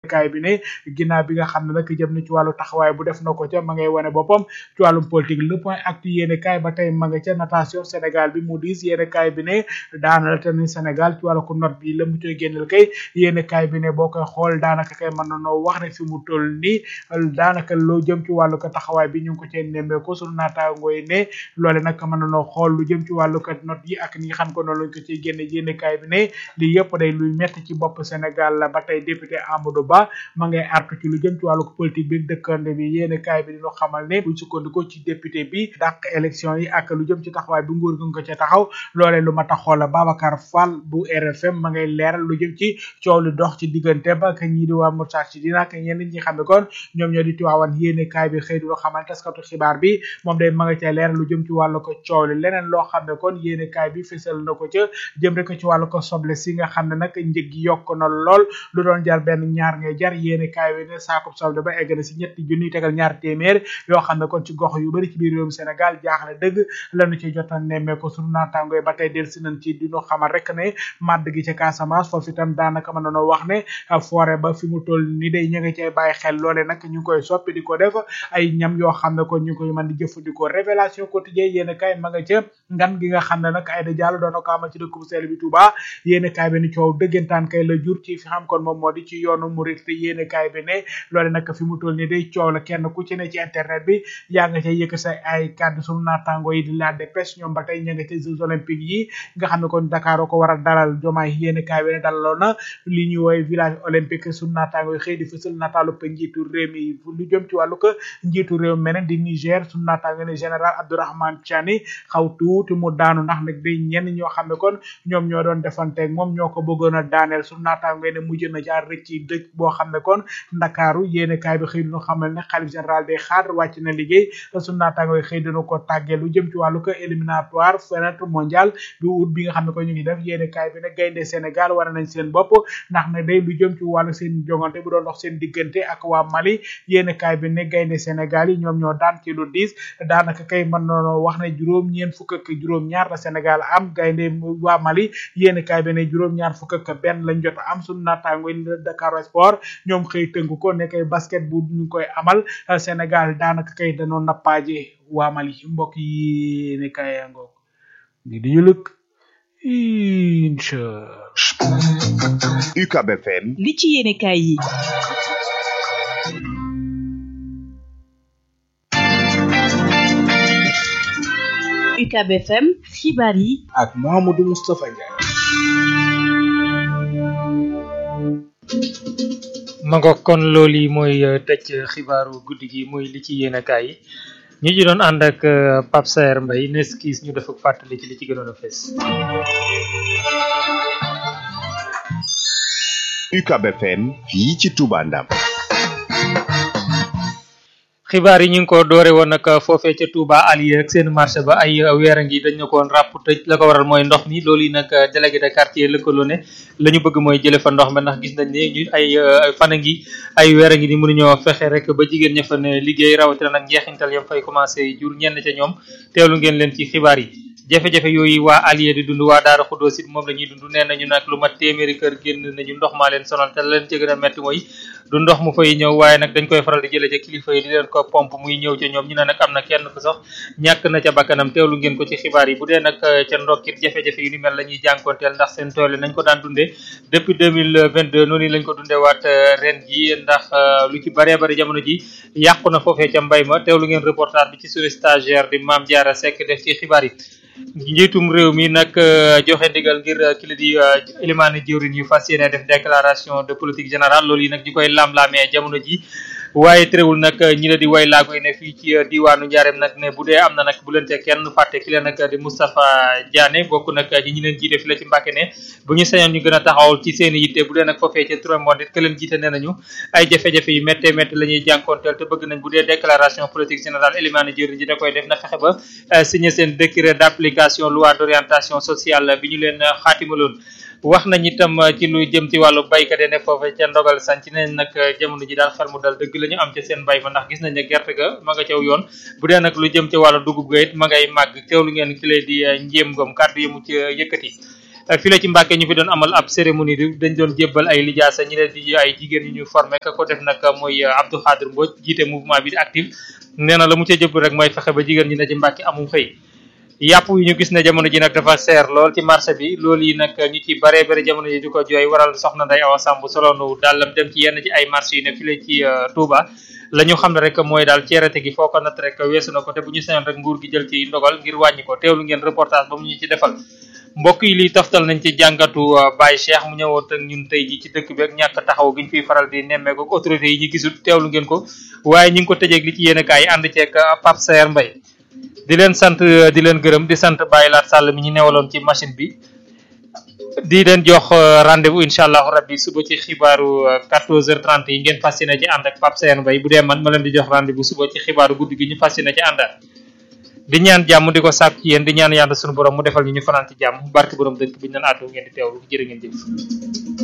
kaay bi ne ginnaaw bi nga xam ne nag jëm na ci wàllu taxawaay bu def na ko ca ma ngay wane boppam ci wàllum politique le point actu yéene kaay ba tey ma nga ca natation Sénégal bi mu diis yéene kaay bi ne daana la te ni Sénégal ci wàllu ko note bi la mu coy génnal kay yéene kaay bi ne boo koy xool daanaka kay mën na noo wax ne fi mu toll nii daanaka loo jëm ci wàllu ko taxawaay bi ñu ngi ko cee nemmee ko sunu naataangoo yi ne loole nag mën na noo xool lu jëm ci wàllu ko note yi ak ni nga xam ko noonu lañ ko ciy génne yéene kaay bi ne lii yëpp day luy metti ci bopp Sénégal la ba tey député Amadou Ba ma ngay artu ci lu jëm ci wàllu politique bi dëkkande bi yéene kaay bi dinu xamal ne buñ sukkandikoo ci député bi dàq élection yi ak lu jëm ci taxawaay bi nguur gi nga ko ca taxaw loolee lu ma taxoo la Babacar Fall bu RFM ma ngay leeral lu jëm ci coow lu dox ci diggante ba ak ñii di waa Moustarchidine ak ñenn ñi xam ne kon ñoom ñoo di tuwaawan yéene kaay bi xëy du xamal taskatu xibaar bi moom day ma nga ca leeral lu jëm ci wàllu ko coow li leneen loo xam ne kon yéene kaay bi fësal na ko ca jëm rek ci wàllu ko soble si nga xam ne nag njëg gi yokk na lool lu doon jar benn ñaar ngay jar yéene kaay bi ne saakub soble ba egg na si ñetti junni tegal ñaar téeméer yoo xam ne kon ci gox yu bari ci biir réewum Sénégal jaaxle dëgg lañu ci jota nemmee ko sunu naataangoy ba tey del si nañ ci dinu xamal rek ne màdd gi ca Casamance foofu itam daanaka mën nañoo wax ne forêt ba fi mu toll ni day ñu ngi cay bàyyi xel loole nag ñu ngi koy soppi di ko def ay ñam yoo xam ne kon ñu koy mën di jëfandikoo révélation quotidien yéen kay ma nga ca ngan gi nga xam ne nag Aïda Diallo doon na ko amal ci dëkk bu sell bi Touba yéen kay bi ni coow dëggantaan kay la jur ci fi xam kon moom moo di ci yoonu murit te yéen kay bi ne loole nag fi mu toll ni day coow la kenn ku ci ne ci internet bi yaa nga cay yëkk sa ay kàddu sunu naataango yi di la dépêche ñoom ba tey ña nga ca Jeux olympiques yi nga xam ne kon Dakar ko war a dalal jomaay yéen kay bi ne dalaloon na li ñuy woy village olympique sunu naataango yi xëy di fësal nataalu pa njiitu réew mi lu jëm ci wàllu ko njiitu réew meneen di Niger sunu naataango ne général Abdourahmane Tiani xaw tuuti mu daanu ndax nag day ñenn ñoo xam ne kon ñoom ñoo doon defanteeg moom ñoo ko bëggoon a daaneel sunu naataango ne mujj na jaar rëcc ci dëj boo xam ne kon Ndakaaru yéen kaay bi xëy dinu xamal ne xalif général day xaar wàcc na liggéey sunu naataango yi xëy dina ko tàggee lu jëm ci wàllu ko éliminatoire fenêtre mondial du ut bi nga xam ne ko ñu ngi def yéen kaay bi ne gaynde Sénégal war nañ seen bopp ndax ne day lu jëm ci wàllu seen jongante bu doon dox seen diggante ak waa Mali yéen kaay bi ne gaynde Sénégal yi ñoom ñoo daan ci lu diis daanaka kay mën noonu wax ne juróom ñeen fukk ak juróom ñaar la Sénégal am gaynde waa Mali yéen kaay bi ne juróom ñaar fukk ak benn lañ jot am suñu naataango yi Dakar Sport ñoom xëy tënk ko ne kay basket bu ñu koy amal Sénégal daanaka kay danoo nappaaje waa Mali mbokk yi ne kay ngoog di di ñu lëkk incha UCAB FM li ci yéene kaay yi UCAB FM xibaar yi ak Mouhamadou Moustapha Ndiaye ma nga kon loolu yi mooy tëj xibaaru guddi gi muy li ci yéene kaay yi ñu ji doon ànd ak Pape Saer Mbaye nes kiis ñu def ak fàttali ci li ci gënoon a fees UCAB FM fii ci Touba Ndam xibaar yi ñu ngi ko doore woon nag foofee ca Touba Alieu ak seen marché ba ay weer a ngi dañ na koon ràpp tëj la ko waral mooy ndox mi loolu yi nag délégué de quartier lëkkaloo ne la ñu bëgg mooy jële fa ndox mi ndax gis nañ ne ñu ay fan a ngi ay weer a ngi ni mënuñoo fexe rek ba jigéen ña fa ne liggéey rawatina nag njeexintal yam fay commencé jur ñenn ca ñoom teewlu ngeen leen ci xibaar yi jafe-jafe yooyu waa Alieu di dund waa Daara Xuddoos it moom la ñuy dund nee nañu nag lu mat téeméeri kër génn nañu ndox maa leen sonal te leen ci gën a metti mooy du ndox mu fay ñëw waaye nag dañ koy faral di jële ca kilifa yi di leen ko pompe muy ñëw ca ñoom ñu ne nag am na kenn ku sax ñàkk na ca bakkanam teewlu ngeen ko ci xibaar yi bu dee nag ca ndokkit jafe-jafe yu ni mel la ñuy jànkoonteel ndax seen tool yi nañ ko daan dundee depuis 2022 noonu lañ ko dundee waat ren ji ndax lu ci baree bari jamono ji yàqu na foofee ca mbay ma teewlu ngeen reportage bi ci suñu stagiaire di Mame Diarra Seck def ci xibaar yi njiitum réew mi nag joxe ndigal ngir ki la di élimaani jëwrin yu fas yéene def déclaration de politique générale loolu yi nag ñu koy lam-laamee jamono ji waaye terewul nag ñi la di way laago yi ne fii ci diwaanu Njaareem nag ne bu dee am na nag bu leen te kenn fàtte ki leen nag di Moustapha Diané bokk nag ci ñi leen jiite fi la ci Mbàkke ne bu ñu sañoon ñu gën a taxawal ci seen i yitte bu dee nag foofee ca Touré Monde it ke leen jiite nee nañu ay jafe-jafe yu métte métte la ñuy jànkoonteel te bëgg nañ bu dee déclaration politique générale élimaani jëwrin ji da koy def na fexe ba signé seen décret d'application loi d'orientation sociale bi ñu leen xaatimaloon wax nañ itam ci lu jëm ci wàllu baykat yi ne foofu ca ndogal sanc nañ nag jamono ji daal xel mu dal dëgg la ñu am ca seen bay ba ndax gis nañ ne gerte ga ma nga caw yoon bu dee nag lu jëm ci wàllu dugub ga it ma ngay màgg teewlu ngeen ki lay di njéem ngom kàddu yi mu ci yëkkati fii la ci Mbàkke ñu fi doon amal ab cérémonie bi dañ doon jébbal ay lijaasa ñi leen di ay jigéen yu ñu formé ka ko def nag mooy Abdou Khadir Mbodj jiite mouvement bi di active nee na la mu ca jëbbal rek mooy fexe ba jigéen ñi ne ci Mbàkke amum xëy yàpp yi ñu gis ne jamono ji nag dafa seer lool ci marché bi loolu yi nag ñu ci bare bare jamono ji di ko jooy waral soxna Ndeye Awa Samb soloonu dàllam dem ci yenn ci ay marché yu ne fii la ci Touba la ñu xam ne rek mooy daal ceerate gi foo ko natt rek weesu na ko te bu ñu sañoon rek nguur gi jël ci ndogal ngir wàññi ko teewlu ngeen reportage ba mu ñu ci defal mbokk yi lii taftal nañ ci jàngatu Baye Cheikh mu ñëwoon ak ñun tey ji ci dëkk bi ak ñàkk taxaw gi ñu fiy faral di nemmeeku ak autorités yi ñu gisul teewlu ngeen ko waaye ñu ngi ko tëjeeg li ci yéen kaay ànd ceeg Pape Sayer Mbaye di leen sant di leen gërëm di sant Baye Laat Sall mi ñu newaloon ci machine bi di leen jox rendez-vous incha allahu rabbi suba ci xibaaru 14h30 yi ngeen fas yéene ci ànd ak Pape Sayer Mbaye bu dee man ma leen di jox rendez-vous suba ci xibaaru guddi gi ñu fas yéene ci àndaat di ñaan jàmm di ko sàkk ci yéen di ñaan yàlla sunu borom mu defal ñu ñu fanaan ci jàmm barke borom dëkk bi ñu naan àddu ngeen di teewlu jërë ngeen jëf